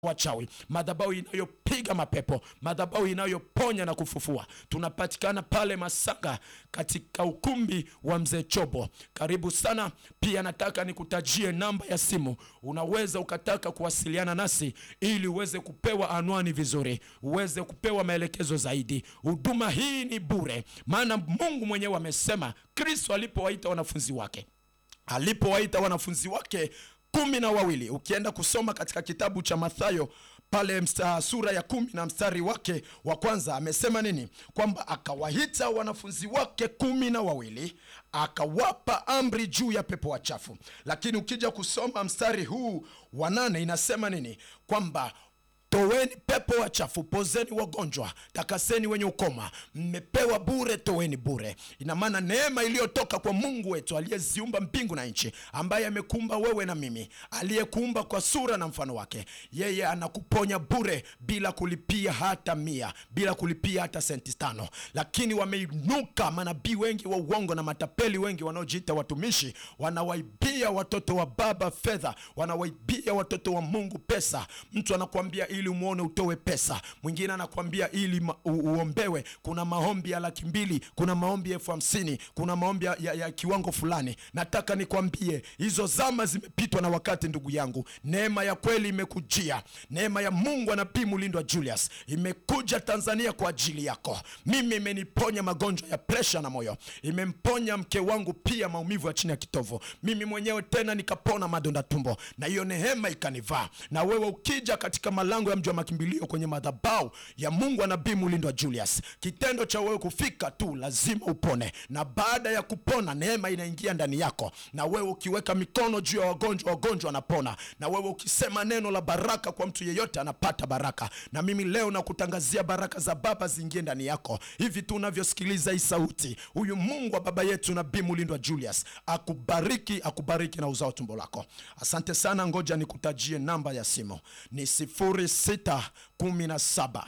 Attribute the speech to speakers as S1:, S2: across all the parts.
S1: wachawi, madhabahu inayopiga mapepo, madhabahu inayoponya na kufufua. Tunapatikana pale Masanga katika ukumbi wa mzee Chobo. Karibu sana. Pia nataka nikutajie namba ya simu, unaweza ukataka kuwasiliana nasi ili uweze kupewa anwani vizuri, uweze kupewa maelekezo zaidi. Huduma hii ni bure, maana Mungu mwenyewe amesema, Kristo alipowaita wanafunzi wake alipowaita wanafunzi wake kumi na wawili ukienda kusoma katika kitabu cha Mathayo pale msta, sura ya kumi na mstari wake wa kwanza amesema nini? Kwamba akawaita wanafunzi wake kumi na wawili akawapa amri juu ya pepo wachafu. Lakini ukija kusoma mstari huu wa nane inasema nini? Kwamba Toweni pepo wachafu, pozeni wagonjwa, takaseni wenye ukoma, mmepewa bure, toweni bure. Ina maana neema iliyotoka kwa Mungu wetu aliyeziumba mbingu na nchi, ambaye amekuumba wewe na mimi, aliyekuumba kwa sura na mfano wake, yeye anakuponya bure bila kulipia hata mia, bila kulipia hata senti tano. Lakini wameinuka manabii wengi wa uongo na matapeli wengi wanaojiita watumishi, wanawaibia watoto wa baba fedha, wanawaibia watoto wa Mungu pesa. Mtu anakuambia ili umwone utowe pesa, mwingine anakwambia ili ma, u, uombewe. Kuna maombi ya laki mbili, kuna maombi ya elfu hamsini, kuna maombi ya, ya, ya kiwango fulani. Nataka nikwambie hizo zama zimepitwa na wakati, ndugu yangu. Neema ya kweli imekujia, neema ya Mungu anabii Mulindwa Julius imekuja Tanzania kwa ajili yako. Mimi imeniponya magonjwa ya presha na moyo, imemponya mke wangu pia maumivu ya chini ya kitovu, mimi mwenyewe tena nikapona madonda tumbo, na hiyo neema ikanivaa. Na wewe ukija katika malango ya mji wa makimbilio kwenye madhabahu ya Mungu anabii Mulindwa Julius, kitendo cha wewe kufika tu lazima upone, na baada ya kupona neema inaingia ndani yako, na wewe ukiweka mikono juu ya wagonjwa, wagonjwa wanapona, na wewe ukisema neno la baraka kwa mtu yeyote anapata baraka. Na mimi leo nakutangazia baraka za Baba ziingie ndani yako hivi tu unavyosikiliza hii sauti. Huyu Mungu wa baba yetu nabii Mulindwa Julius akubariki, akubariki na uzao tumbo lako. Asante sana, ngoja nikutajie namba ya simu ni sifuri sita kumi na saba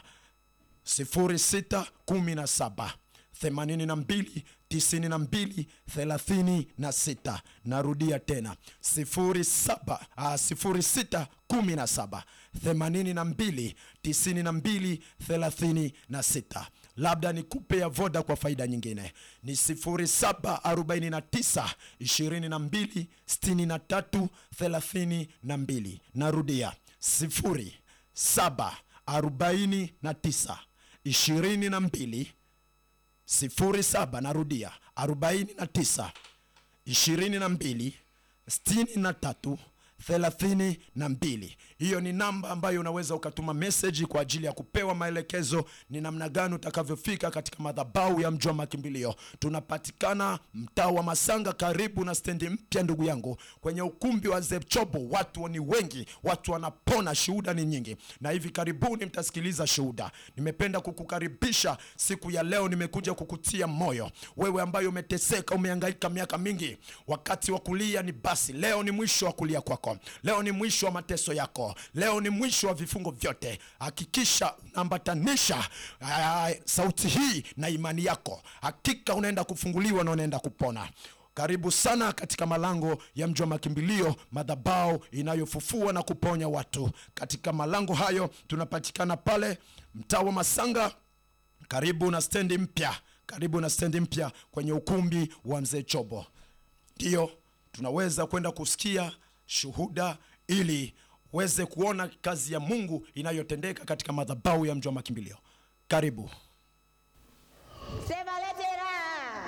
S1: sifuri sita kumi na saba themanini na mbili tisini na mbili thelathini na sita. Narudia tena sifuri saba sifuri sita kumi na saba themanini na mbili tisini na mbili thelathini na sita. Labda nikupe ya voda kwa faida nyingine ni 0749 22 63 32. Narudia 0749 22 07, narudia 49 22 63 thelathini na mbili. Hiyo ni namba ambayo unaweza ukatuma meseji kwa ajili ya kupewa maelekezo ni namna gani utakavyofika katika madhabahu ya mji wa makimbilio. Tunapatikana mtaa wa Masanga, karibu na stendi mpya, ndugu yangu, kwenye ukumbi wa Zepchobo. Watu ni wengi, watu wanapona, shuhuda ni nyingi, na hivi karibuni mtasikiliza shuhuda. Nimependa kukukaribisha siku ya leo, nimekuja kukutia moyo wewe ambaye umeteseka, umehangaika miaka mingi. Wakati wa kulia ni basi, leo ni mwisho wa kulia kwako. Leo ni mwisho wa mateso yako, leo ni mwisho wa vifungo vyote. Hakikisha unaambatanisha sauti hii na imani yako, hakika unaenda kufunguliwa na unaenda kupona. Karibu sana katika malango ya mji wa makimbilio, madhabahu inayofufua na kuponya watu. Katika malango hayo tunapatikana pale mtaa wa Masanga, karibu na stendi mpya, karibu na stendi mpya kwenye ukumbi wa mzee Chobo. Ndiyo tunaweza kwenda kusikia shuhuda ili uweze kuona kazi ya Mungu inayotendeka katika madhabahu ya mji wa makimbilio. Karibu.
S2: Sema lete raha.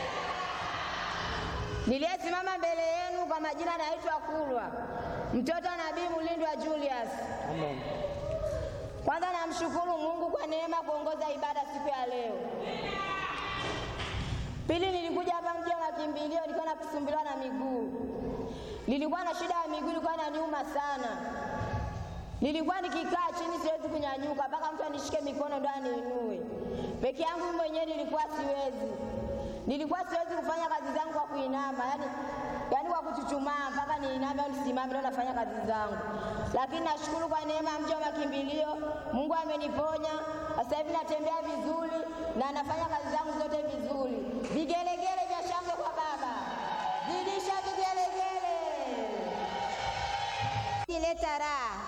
S2: Niliyesimama mbele yenu kwa majina naitwa Kulwa, mtoto wa Nabii Mulindwa Julius.
S3: Amen.
S2: Kwanza namshukuru Mungu kwa neema kuongoza ibada siku ya leo. Pili, nilikuja hapa mji wa makimbilio, nilikuwa nakusumbuliwa na miguu nilikuwa na shida ya miguu, ilikuwa inaniuma sana. Nilikuwa nikikaa chini siwezi kunyanyuka, mpaka mtu anishike mikono ndo aniinue. Peke yangu mwenyewe nilikuwa siwezi, nilikuwa siwezi kufanya kazi zangu kwa kuinama, yani, yani kwa kuchuchumaa mpaka niiname au nisimame ndo nafanya kazi zangu. Lakini nashukuru kwa neema ya mji wa makimbilio, Mungu ameniponya. Sasa hivi natembea vizuri na nafanya kazi zangu zote vizuri. Vigelegele vya shangwe kwa Baba, zidisha vigelegele. Leta raha